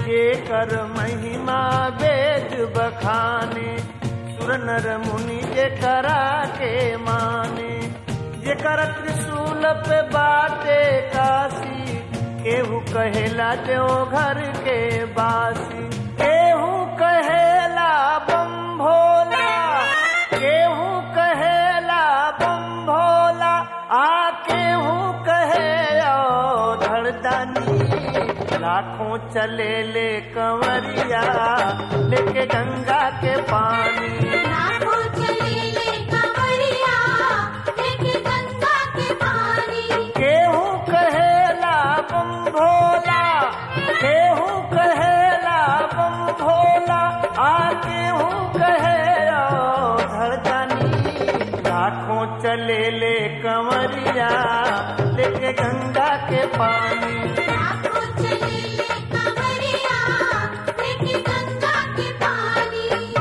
ये कर महिमा वेद बखाने सुर नर मुनि जे करा के माने जे कर त्रिशूल पे बाटे काशी केहू कहेला देव घर के बासी केहू कहेला बम भोला केहू कहेला बम भोला आ केहू कहे ओ धड़दानी लाखों चले ले कंवरिया लेके गंगा के पानी लाखों चले ले कंवरिया लेके गंगा के पानी केहू कहेला बम भोला केहू कहेला बम भोला आ केहू कहे ओ धड़कनी लाखों चले ले कंवरिया लेके गंगा के पानी लाखों चले ले कंवरिया लेके गंगा के पानी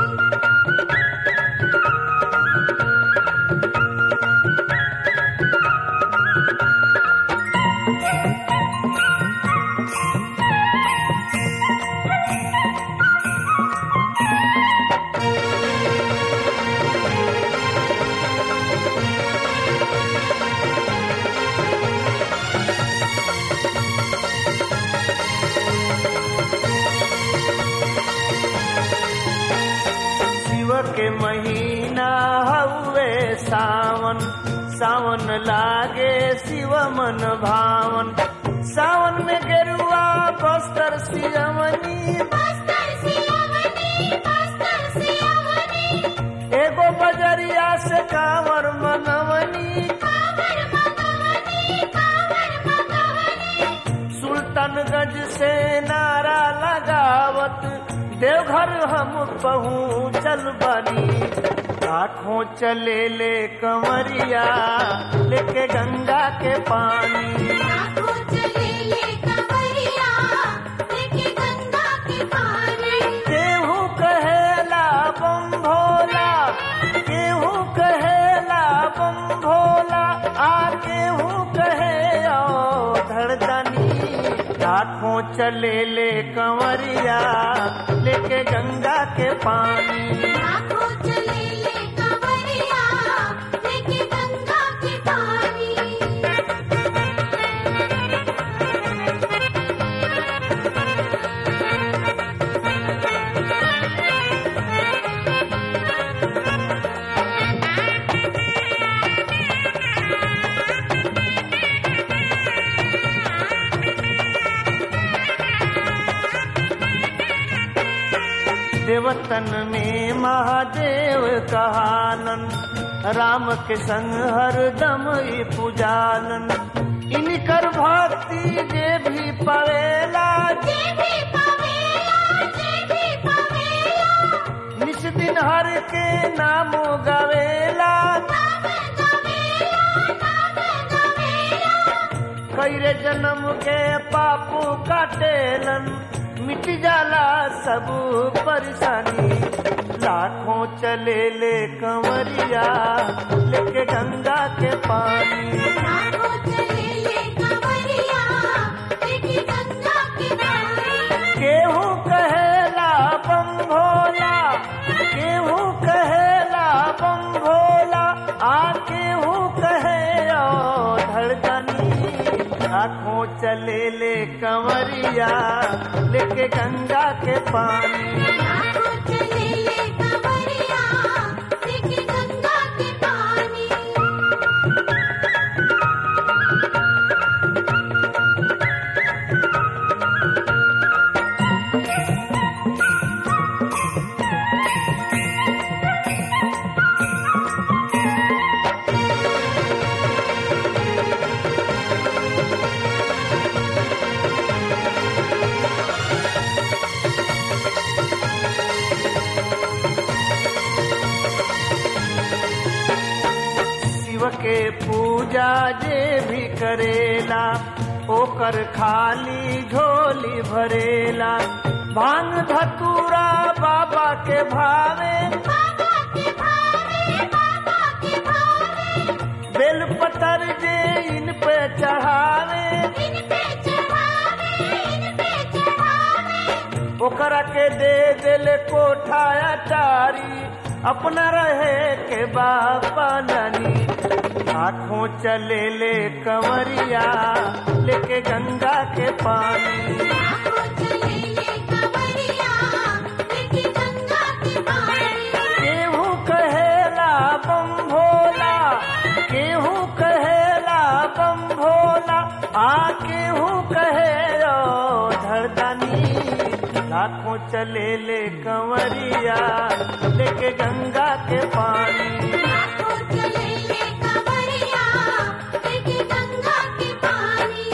शिव के महीना हउए सावन सावन लागे शिव मन भावन सावन में गेरुआ बस्तर सियवनी बस्तर सियावनी बस्तर सियावनी एगो बजरिया से कांवर मनवनी कांवर मगवनी कांवर मगवनी सुल्तानगंज से नारा लगावत देवघर हम पहुँचल बनी लाखों चले ले कंवरिया लेके गंगा के पानी लाखों चले ले कंवरिया लेके गंगा के पानी केहू कहेला बम भोला केहू कहेला बम भोला आ केहू कहे ओ धड़दनी लाखों चले ले कंवरिया लेके गंगा के पानी लाखों चले ले कंवरिया लेके गंगा के पानी देवतन में महादेव कहानन राम के संग हरदम ई पुजानन इनकर भक्ति जे भी पवेला जे भी पवेला जे भी पवेला निस दिन हर के नामो गवेला नाम गवेला नाम गवेला कैरे जन्म के पापू काटेलन मिट जाला सब परेशानी लाखों चले ले कंवरिया लेके गंगा के पानी लाखों चले ले कंवरिया लेके गंगा के पानी केहू कहेला बम भोला केहू कहेला बम भोला आ केहू कहे ओ धड़कनी आँखों चले ले कंवरिया लेके गंगा के पानी लाखों चले ले कंवरिया लेके गंगा के पानी शिव के पूजा जे भी करेला ओकर खाली झोली भरेला भांग धतूरा बाबा के भावे बाबा के भावे बाबा के भावे बेल पतर जे इन पे चढ़ावे इन पे चढ़ावे इन पे चढ़ावे ओकरा के दे दिले कोठाया टारी अपना रहे के बापा नानी आँखों चले ले कंवरिया लेके गंगा के पानी लाखों चले ले कंवरिया लेके गंगा के पानी केहू कहेला बम भोला केहू कहेला बम भोला आ केहू कहे ओ धरदानी लाखों चले ले कंवरिया लेके गंगा के पानी लाखों चले ले कंवरिया लेके गंगा के पानी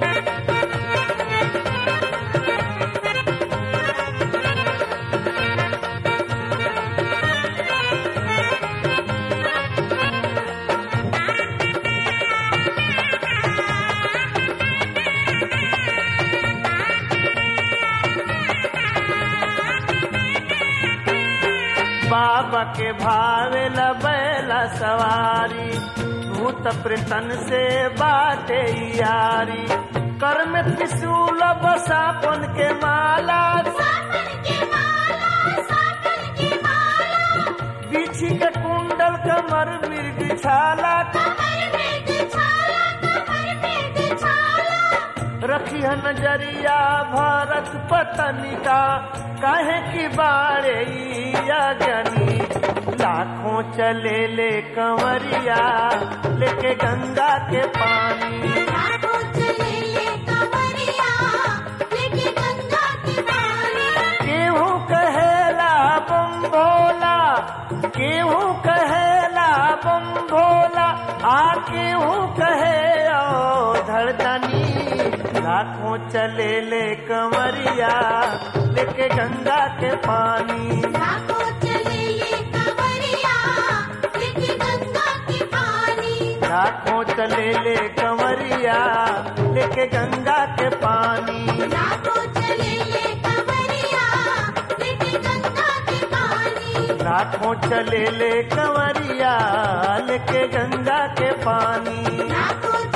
बाबा के भावे बैला सवारी भूत प्रेतन से बाटे यारी कर में त्रिशूल बसापन के माला सावन के माला सावन के माला बिछी के कुंडल कमर मृग छाला कमर में छाला कमर में छाला रखी है नजरिया भारत पतनी का काहे की बारे ज्ञानी लाखों चले ले कंवरिया लेके गंगा के पानी लाखों चले ले कंवरिया लेके गंगा के पानी केहू कहेला बम भोला केहू कहेला बम भोला आ केहू कहे ओ धड़दनी लाखों चले ले कंवरिया लेके गंगा के पानी लाखों चले ले कंवरिया लेके गंगा के पानी लाखों चले ले कंवरिया लेके गंगा के पानी लाखों चले ले कंवरिया लेके गंगा के पानी लाखों चले ले कंवरिया लेके गंगा के पानी लाखों